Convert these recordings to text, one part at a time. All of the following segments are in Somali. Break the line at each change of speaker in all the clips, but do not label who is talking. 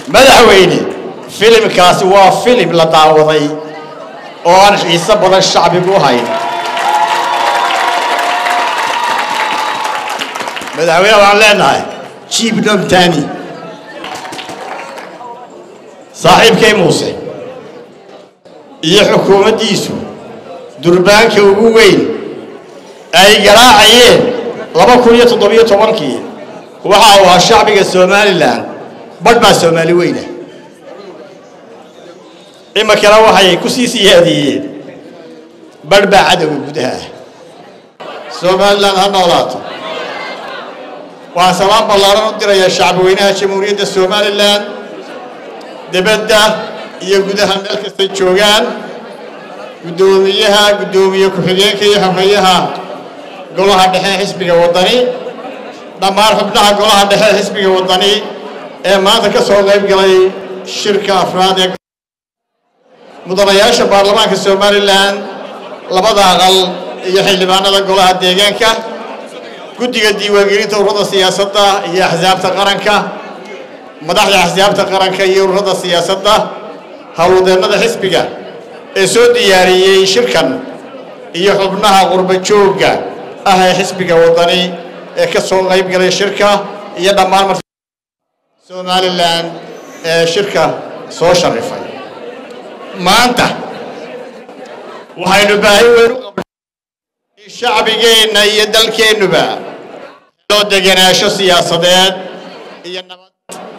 madaxweyne filimkaasi waa filim la daawaday oo aan xiiso badan shacbigu u hayn madaxweyne waxaan leenahay jiib dhamtaani saaxiibkay muuse iyo xukuumaddiisu durbaanka ugu weyn ay garaacayeen laba kun iyo toddobiyo tobankii waxa uu ahaa shacbiga somalilan badh baa soomaali weyna iminkana waxay ku sii siyaadiyeen badh baa cadowga gudaha ah somalilan ha noolaato waxaan salaan ballaaran u dirayaa shacbweynaha jamhuuriyadda somalilan dibadda iyo gudaha meel kastay joogaan guddoomiyaha guddoomiye ku-xigeenka iyo xoghayaha golaha dhexe xisbiga waddani dhammaan xubnaha golaha dhexe xisbiga waddani ee maanta ka soo qayb galay shirka afraad ee mudanayaasha baarlamaanka somalilan labada aqal iyo xildhibaanada golaha deegaanka guddiga diiwaangelinta ururada siyaasadda iyo axsaabta qaranka madaxda axsaabta qaranka iyo ururada siyaasadda howlwadeennada xisbiga ee soo diyaariyey shirkan iyo xubnaha qurba joogga ah ee xisbiga waddani ee ka soo qayb galay shirka iyo dhammaan somalilan ee shirka soo sharifay maanta waxaynu baahi weyn u qabnay in shacbigeenna iyo dalkeennuba loo degenaansho siyaasadeed iyo nabad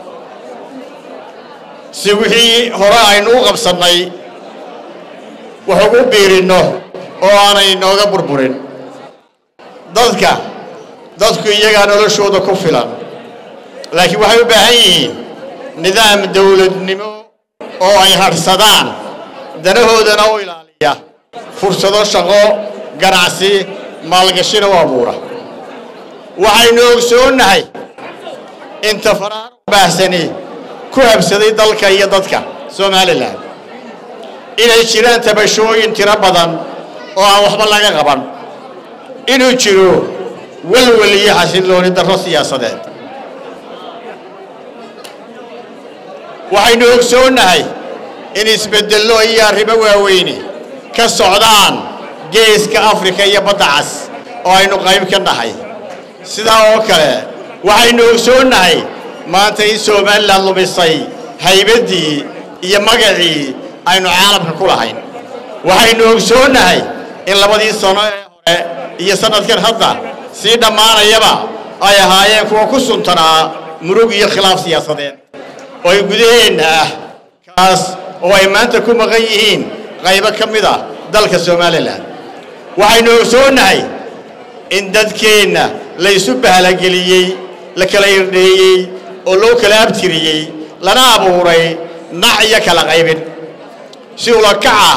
si wixii hore aynu u qabsannay wax ugu biirinno oo aanay nooga burburin dadka dadku iyagaa noloshooda ku filan laakiin waxay u baahan yihiin nidaam dowladnimo oo ay hadhsadaan danahoodana u ilaaliya fursado shaqo ganacsi maalgashina u abuura waxaynu ogsoonnahay inta faraar baahsani ku habsaday dalka iyo dadka somalilan inay jiraan tabashooyin tiro badan oo aan waxba laga qaban inuu jiro welwel iyo xasillooni darro siyaasadeed waxaynu ogsoonnahay in isbeddello iyo arrimo waaweyni ka socdaan geeska afrika iyo badda cas oo aynu qayb ka nahay sidaa oo kale waxaynu ogsoonnahay maanta in somalilan lumisay haybaddii iyo magacii aynu caalamka ku lahayn waxaynu ogsoonnahay in labadii sano ee hore iyo sannadkan hadda sii dhammaanayaba ay ahaayeen kuwa ku suntanaa murug iyo khilaaf siyaasadeed oo ay gudaheenna ah kaas oo ay maanta ku maqan yihiin qaybo ka mid ah dalka somalilan waxaynu ogsoonnahay in dadkeenna la isu bahlageliyey la kala irdheeyey oo loo kala abtiriyey lana abuuray nac iyo kala qaybin si ulakaca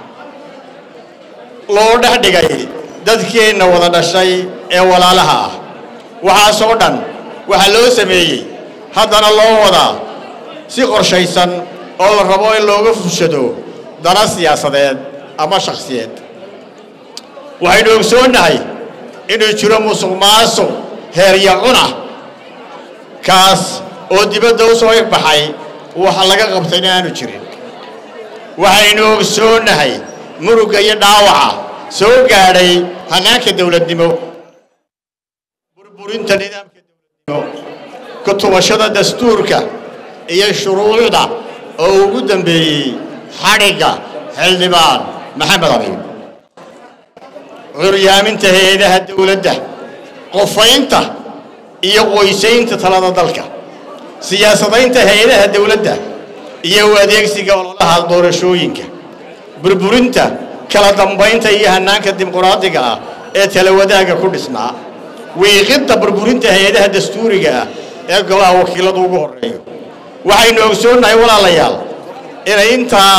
loo dhex dhigay dadkeenna wada dhashay ee walaalaha ah waxaasoo dhan waxaa loo sameeyey haddana loo wadaa si qorshaysan oo la rabo in looga fushado dana siyaasadeed ama shakhsiyeed waxaynu ogsoonnahay inuu jiro musuq maasuq heeryacuna kaas oo dibadda u soo ifbaxay waxa laga qabtayna aanu jirin waxaynu ogsoonnahay murugga iyo dhaawaca soo gaadhay hannaanka dowladnimo burburinta nidaamka dowladnimo kutubashada dastuurka iyo shuruucda oo ugu dambeeyey xadhigga xildhibaan maxamed abiib curyaaminta hay-adaha dowladda qofaynta iyo qoysaynta talada dalka siyaasadaynta hay-adaha dowladda iyo u adeegsiga ololaha doorashooyinka burburinta kala dambaynta iyo hannaanka dimuqraadiga ah ee talawadaagga ku dhisnaa wiiqidda burburinta hay-adaha dastuuriga ah ee golaha wakiiladu ugu horreeyo waxaynu ogsoonnahay walaalayaal inay intaa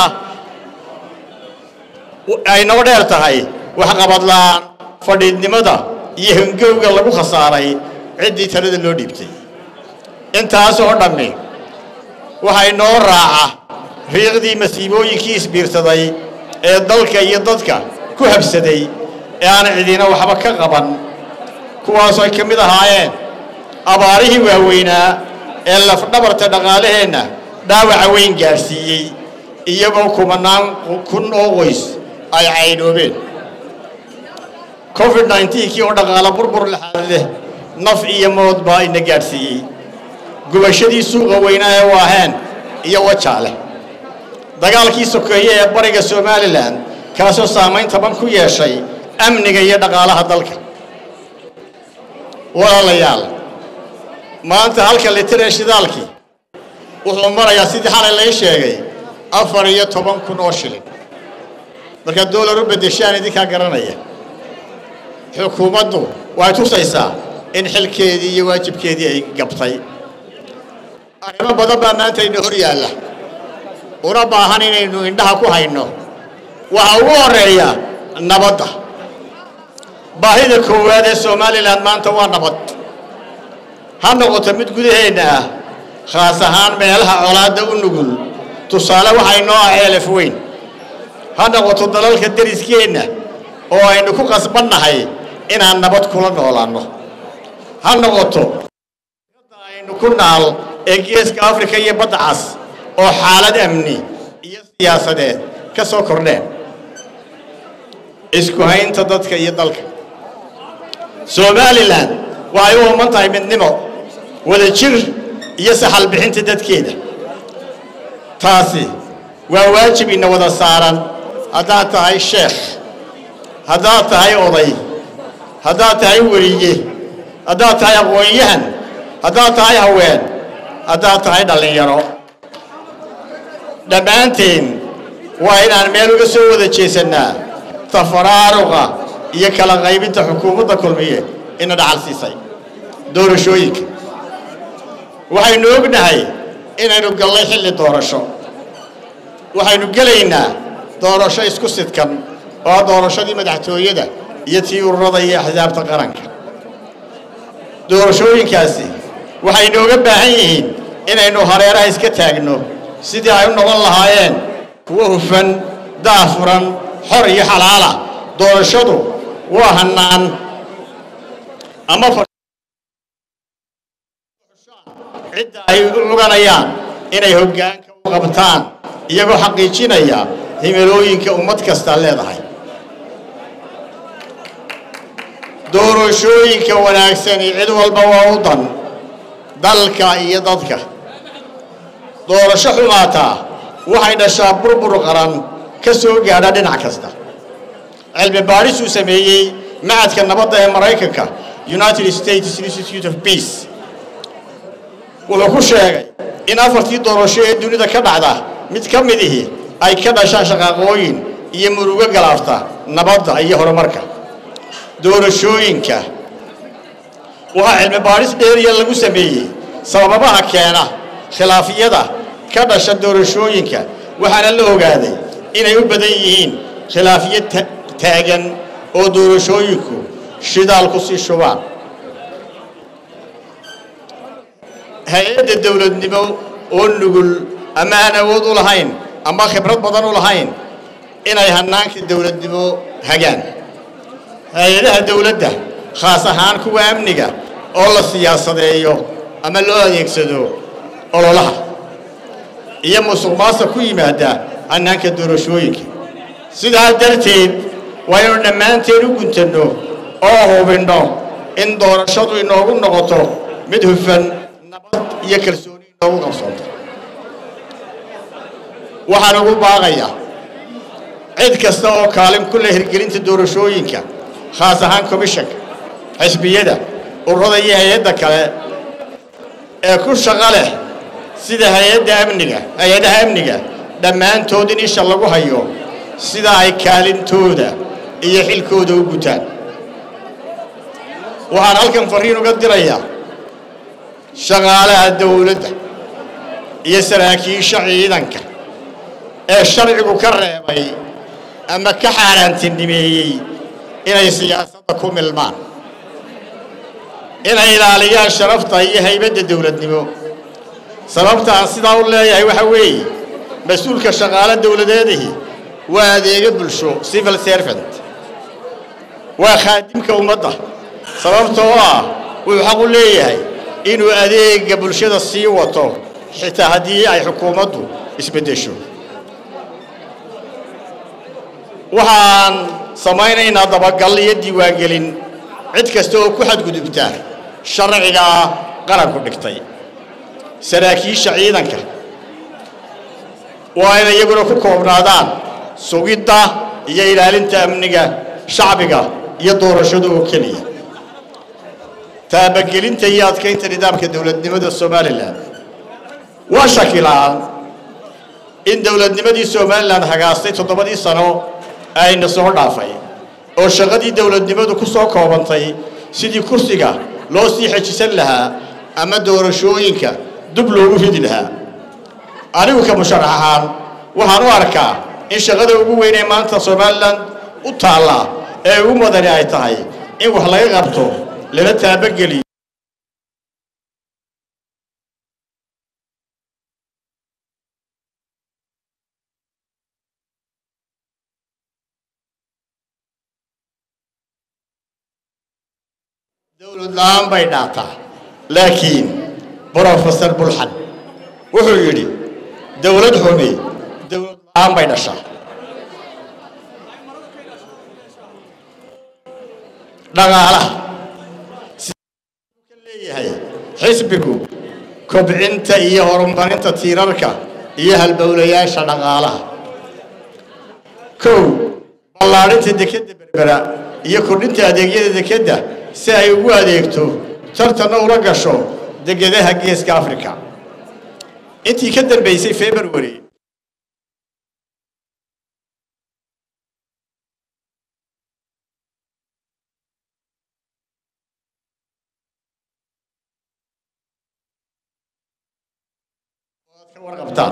ay noo dheer tahay waxqabadla'aan fadhiidnimada iyo hangowga lagu khasaaray ciddii talada loo dhiibtay intaas oo dhammi waxay noo raaca riiqdii masiibooyinkii isbiirsaday ee dalka iyo dadka ku habsaday ee aan cidina waxba ka qaban kuwaasoo ay ka mid ahaayeen abaarihii waaweynaa ee lafdhabarta dhaqaalaheenna dhaawaca weyn gaadhsiiyey iyagoo kumanaan kun oo qoys ay caydhoobeen covid kii oo dhaqaalo burbur laxaad leh naf iyo mood baa ina gaadhsiiyey gubashadii suuqa weynaa ee waaheen iyo wajaale dagaalkii sokeeye ee bariga somalilan kaasoo saamayn taban ku yeeshay amniga iyo dhaqaalaha dalka walaalayaal maanta halka litiree shidaalkii wuxuu marayaa sidii xalay lay sheegay afar iyo toban kun oo shilin markaad doolar u beddeshaan idinkaa garanaya xukuumaddu waxay tusaysaa in xilkeedii iyo waajibkeedii ay gabtay arrimo badan baa maanta ina hor yaalla una baahan inaynu indhaha ku hayno waxa ugu horreeya nabadda baahida koowaad ee somalilan maanta waa nabad ha noqoto mid gudaheenna ah khaas ahaan meelaha colaadda u nugul tusaale waxay noo ah ceelaf weyn ha noqoto dalalka deriskeenna oo aynu ku qasbannahay inaan nabad kula noolaanno ha noqoto aynu ku naal ee geeska afrika iyo badda cas oo xaalad amni iyo siyaasadeed ka soo kordheen isku haynta dadka iyo dalka somalilan waxay u ooman tahay midnimo wada jir iyo saxal bixinta dadkeeda taasi waa waajib ina wada saaran haddaad tahay sheekh haddaad tahay oday haddaad tahay weriye haddaad tahay aqoon-yahan haddaad tahay haween haddaad tahay dhallinyaro dhammaanteen waa inaan meel uga soo wada jeesannaa tafaraaruqa iyo kala qaybinta xukuumadda kulmiye ina dhacal siisay doorashooyinka waxaynu ognahay inaynu gallay xilli doorasho waxaynu gelaynaa doorasho isku sidkan oo doorashadii madaxtooyada iyo tii ururada iyo axsaabta qaranka doorashooyinkaasi waxay nooga baahan yihiin inaynu hareeraha iska taagno sidii ay u noqon lahaayeen kuwo hufan daafuran xor iyo xalaala doorashadu waa hannaan ama cidda ay u cuganayaan inay hoggaanka u qabtaan iyagoo xaqiijinaya himilooyinka ummad kasta leedahay doorashooyinka wanaagsani cid walba waa u dan dalka iyo dadka doorasho xumaataa waxay dhashaa burbur qaran ka soo gaadha dhinac kasta cilmi baadhis uu sameeyey macadka nabadda ee maraykanka united states institute of peace wuxuu ku sheegay in afartii doorasho ee dunida ka dhacda mid ka midihi ay ka dhashaan shaqaaqooyin iyo murugo galaafta nabadda iyo horumarka doorashooyinka waxaa cilmi baadhis dheeriya lagu sameeyey sababaha keena khilaafyada ka dhasha doorashooyinka waxaana la ogaaday inay u badan yihiin khilaafyo taagan oo doorashooyinku shidaal ku sii shubaan hay-adda dowladnimo oo nugul ama aan awood u lahayn ama khibrad badan u lahayn inay hannaanka dowladnimo hagaan hay-adaha dowladda khaas ahaan kuwa amniga oo la siyaasadeeyo ama loo adeegsado ololaha iyo musuq maasuq ku yimaada hannaanka doorashooyinka sidaa darteed waa inuu dhammaanteen u guntanno oo hubinno in doorashadu inoogu noqoto mid hufan nabad iyo kalsooni inoogu qabsoonto waxaan ugu baaqayaa cid kasta oo kaalin ku leh hirgelinta doorashooyinka khaas ahaan komishanka xisbiyada ururada iyo hay-adda kale ee ku shaqo leh sida hay-adda amniga hay-adaha amniga dhammaantood in isha lagu hayo sida ay kaalintooda iyo xilkooda u gutaan waxaan halkan fariin uga dirayaa shaqaalaha dowladda iyo saraakiisha ciidanka ee sharcigu ka reebay ama ka xaaraantinimeeyey inay siyaasadda ku milmaan inay ilaaliyaan sharafta iyo haybadda dowladnimo sababta aan sidaa u leeyahay waxa weeye mas-uulka shaqaalo dowladeedihi waa adeego bulsho civil servant waa khaadimka ummadda sababtoo ah wuxuu xaq u leeyahay inuu adeega bulshada sii wato xitaa haddii ay xukuumaddu isbeddesho waxaan samaynaynaa dabagal iyo diiwaangelin cid kasta oo ku xadgudubta sharciga qaranku dhigtay saraakiisha ciidanka waa inay iyaguna ku koobnaadaan sugidda iyo ilaalinta amniga shacbiga iyo doorashada oo keliya taabagelinta iyo adkaynta nidaamka dowladnimada somalilan waa shakilaan in dowladnimadii somalilan hagaastay toddobadii sano ayna soo dhaafay oo shaqadii dowladnimadu ku soo koobantay sidii kursiga loo sii xejisan lahaa ama doorashooyinka dub loogu ridi lahaa anigu ka musharax ahaan waxaan u arkaa in shaqada ugu weyn ee maanta somalilan u taalla ee ugu mudani ay tahay in wax laga qabto lala taabageliyo dowlad la-aan bay dhaataa laakiin brofesor bulxan wuxuu yidhi dowlad xumi dowlad la-aan bay dhashaa dhaqaalaha leeyahay xisbigu kobcinta iyo horumarinta tiirarka iyo halbowlayaasha dhaqaalaha kow ballaadhinta dekedda berbera iyo kordhinta adeegyada dekedda si ay ugu adeegto tartanna ula gasho degadaha geeska africa intii ka dambaysay february ka warqabtaan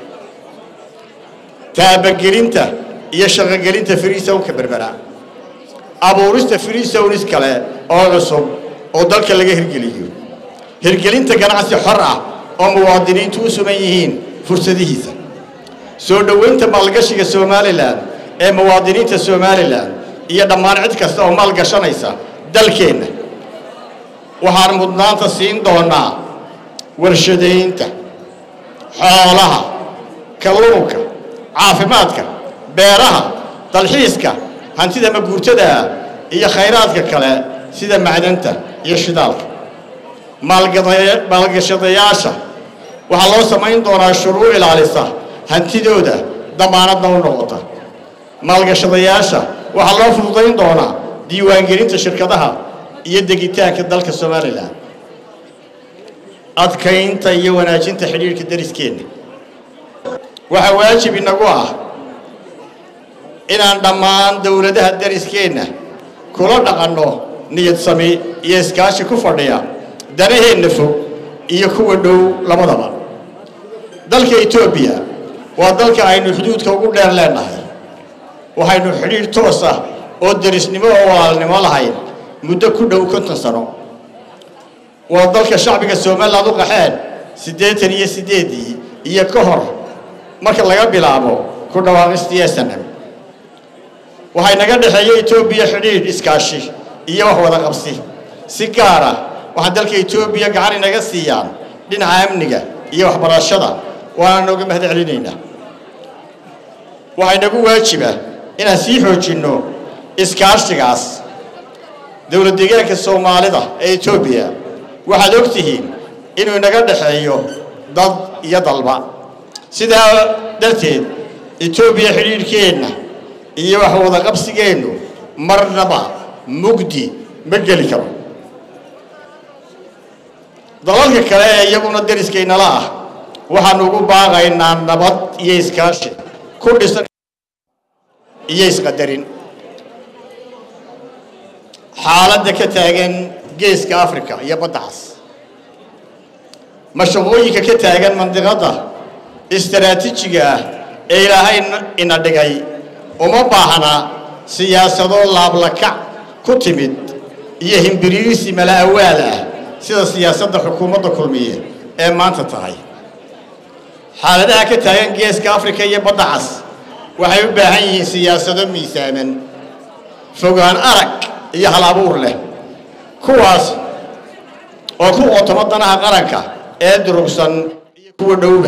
taabagelinta iyo shaqogelinta freesownka berbera abuurista freesownis kale oo cusub oo dalka laga hirgeliyo hirgelinta ganacsi xor ah oo muwaadiniintu u sugan yihiin fursadihiisa soo dhoweynta maalgashiga somalilan ee muwaadiniinta somalilan iyo dhammaan cid kasta oo maalgashanaysa dalkeenna waxaan mudnaanta siin doonaa warshadaynta xoolaha kalluunka caafimaadka beeraha dalxiiska hantida maguurtadaa iyo khayraadka kale sida macdanta iyo shidaalka maalgashadayaasha waxaa loo samayn doonaa shuruuc ilaalisa hantidooda damaanadna u noqota maalgashadayaasha waxaa loo fududayn doonaa diiwaangelinta shirkadaha iyo degitaanka dalka somalilan adkaynta iyo wanaajinta xidhiirhka dariskeenna waxaa waajib inagu ah inaan dhammaan dowladaha dariskeenna kula dhaqanno niyad sami iyo iskaashi ku fadhiya danaheenna fog iyo kuwa dhow labadaba dalka etoobiya waa dalka aynu xuduudka ugu dheer leennahay waxaynu xidhiidh toos ah oo derisnimo oo walaalnimo lahayn muddo ku dhow konton sano waa dalka shacbiga somaliland u qaxeen siddeetan iyo siddeeddii iyo ka hor marka laga bilaabo ku dhawaaqistii snm waxay naga dhexeeya etoobiya xidhiidh iskaashi iyo wax wada qabsi si gaara waxaa dalka etoobiya gacan inaga siiyaan dhinaca amniga iyo waxbarashada waana nooga mahad celinaynaa waxaa inagu waajiba inaan sii xoojinno iskaashigaas dowlad deegaanka soomaalida ee etoobiya waxaad og tihiin inuu inaga dhexeeyo dad iyo dalba sidaa darteed etoobiya xidhiidhkeenna iyo wax wada qabsigeennu marnaba mugdi ma geli karo dalalka kale ee iyaguna dariskaynala ah waxaanu ugu baaqaynaa nabad iyo iskaashi ku dhisan iyo isqadarin xaaladda ka taagan geeska africa iyo badda cas mashaqooyinka ka taagan mandiqadda istaraatiijiga ah ee ilaahay ina dhigay uma baahna siyaasado laablakac ku timid iyo himbiriirisi mala awaal ah sida siyaasadda xukuumadda kulmiye ee maanta tahay xaaladaha ka taagan geeska africa iyo badda cas waxay u baahan yihiin siyaasado miisaaman fogaan arag iyo hal abuur leh kuwaas oo ku qootoma danaha qaranka ee durugsan iyo kuwa dhowba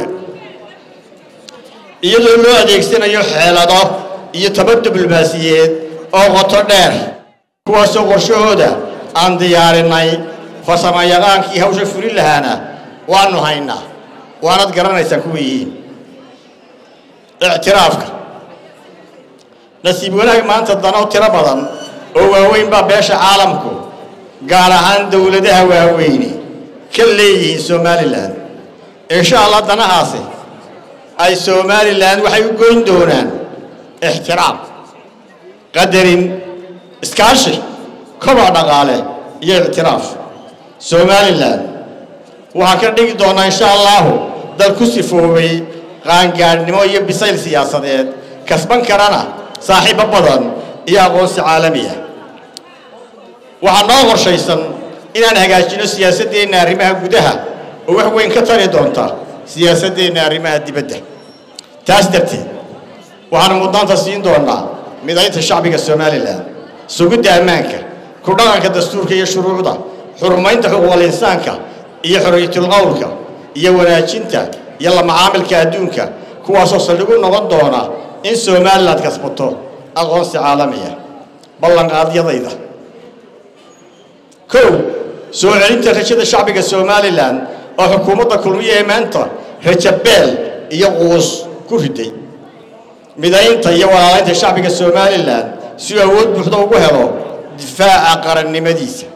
iyadoo loo adeegsanayo xeelado iyo tabar diblomaasiyeed oo qoto dheer kuwaasoo qorshahooda aan diyaarinay farsamayaqaankii hawsha fulin lahaana waanu haynaa waanad garanaysaan kuwa yihiin ictiraafka nasiib wanaag maanta dano tiro badan oo waaweyn baa beesha caalamku gaar ahaan dowladaha waaweyni ka leeyihiin somalilan insha allah danahaasi ay somalilan waxay u goyn doonaan ixtiraam qadarin iskaashi koboc dhaqaale iyo ictiraaf somalilan waxaa ka dhigi doonaa insha allahu dal ku sifoobay qaangaadhnimo iyo bisayl siyaasadeed kasban karana saaxiibo badan iyo aqoonsi caalami ah waxaa noo qorshaysan inaan hagaajino siyaasaddeenna arrimaha gudaha oo wax weyn ka tari doonta siyaasaddeenna arrimaha dibadda taas darteed waxaan mudnaanta siin doonaa midaynta shacbiga somalilan sugidda ammaanka ku dhaqanka dastuurka iyo shuruucda xurumaynta xuquuqal insaanka iyo xorriyatul qowlka iyo wanaajinta iyo la macaamilka adduunka kuwaasoo saldhigu noqon doona in somalilan kasbato aqoonsi caalamiya ballanqaadyadayda kow soo celinta rajada shacbiga somalilan oo xukuumadda kulmiye ee maanta rajabeel iyo quus ku riday midaynta iyo walaalaynta shacbiga somalilan si uu awood buuxda ugu helo difaaca qarannimadiisa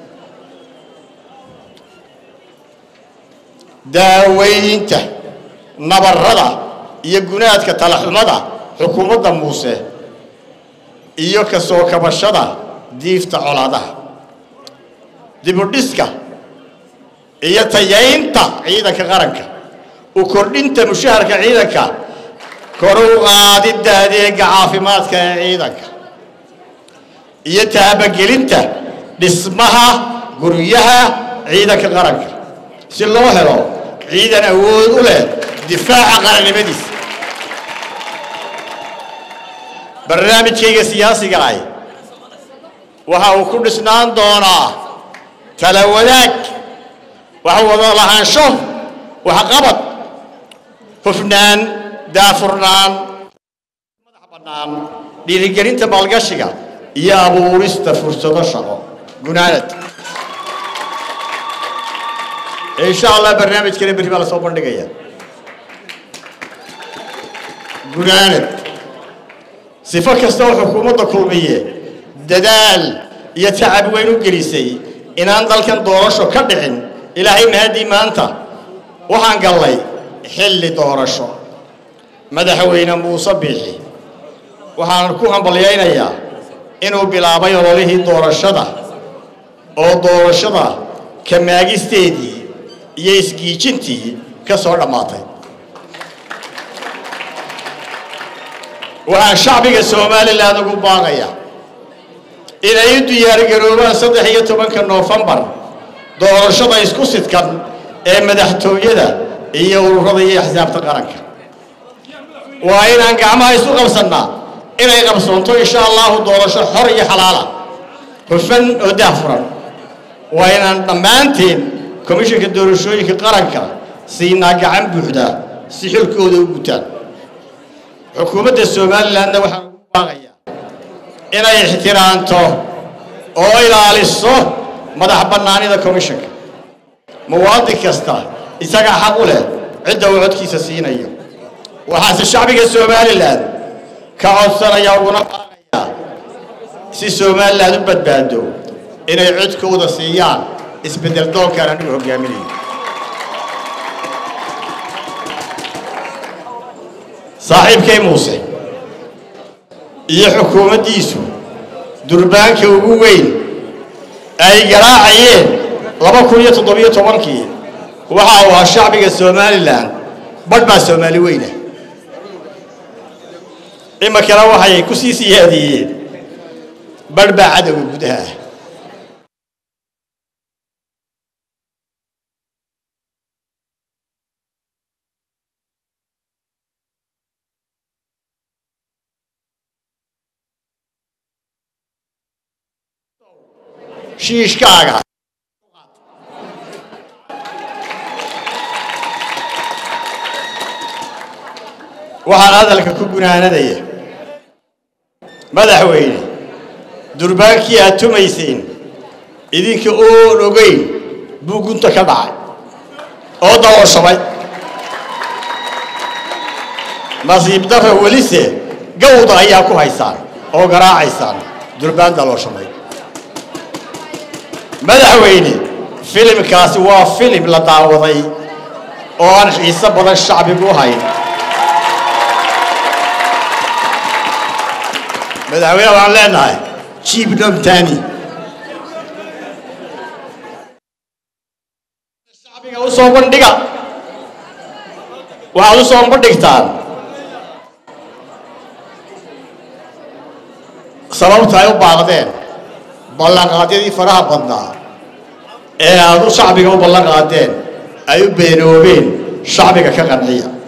daaweynta nabarrada iyo gunaadka talaxumada xukuumadda muuse iyo ka soo kabashada diifta colaadaha dibudhiska iyo tayaynta ciidanka qaranka u kordhinta mushaharka ciidanka kor u qaadidda adeega caafimaadka ee ciidanka iyo taabagelinta dhismaha guryaha ciidanka qaranka si loo helo ciidan awood u leh difaaca qarannimadiisa barnaamijkayga siyaasiga ah waxa uu ku dhisnaan doonaa tala wadaag wax wada lahaansho waxqabad hufnaan daafurnaan madax bannaan dhiirigelinta maalgashiga iyo abuurista fursado shaqo gunaanad insha allah barnaamijkana berri baa la soo bandhigaya gunaanad sifo kasta oo xukuumadda kulmiye dadaal iyo tacab weyn u gelisay inaan dalkan doorasho ka dhicin ilaahay mahadii maanta waxaan gallay xilli doorasho madaxweyne muuse biixi waxaan ku hambalyaynayaa inuu bilaabay ololihii doorashada oo doorashada kamaagisteedii iyo isgiijintii ka soo dhammaatay waxaan shacbiga somalilan ugu baaqaya inay u diyaargaroobaan saddex iyo tobanka noofembar doorashada isku sidkan ee madaxtooyada iyo ururada iyo axsaabta qaranka waa inaan gacmaha isu qabsannaa inay qabsoonto insha allahu doorasho xor iyo xalaala hufan oo daahfuran waa inaan dhammaanteen komishanka doorashooyinka qaranka siinaa gacan buuxda si xilkooda u gutaan xukuumadda somalilanna waxaan ugu baaqayaa inay ixtiraamto oo ilaaliso madax bannaanida komishanka muwaadin kasta isagaa xaq u leh cidda uu codkiisa siinayo waxaase shacbiga somalilan ka codsanaya uguna baaqayaa si somalilan u badbaado inay codkooda siiyaan isbeddel doonkaan anigu hogaaminayo saaxiibkay muuse iyo xukuumaddiisu durbaanka ugu weyn ay garaacayeen laba kun iyo toddobiyo tobankii waxa uu ahaa shacbiga somalilan badh baa soomaali weyna iminkana waxay ku sii siyaadiyeen badh baa cadowga gudaha ah shiishkaaga waxaan hadalka ku gunaanadaya madaxweyne durbaankii aad tumayseen idinka oon ogeyn buu gunta ka dhacay oo dabooshamay nasiib darra welise gawda ayaa ku haysaan oo garaacaysaan durbaan dalooshamay madaxweyne filimkaasi waa filim la daawaday oo aan xiiso badan shacbigu u hayn madaxweyne waxaan leenahay jiib dhamtaani shacbiga u soo bandhiga waxaad u soo bandhigtaan sababta ay u baaqdeen ballanqaadyadii faraha badnaa ee aad u shacbiga u ballan qaadeen ay u beenoobeen shacbiga ka qanciya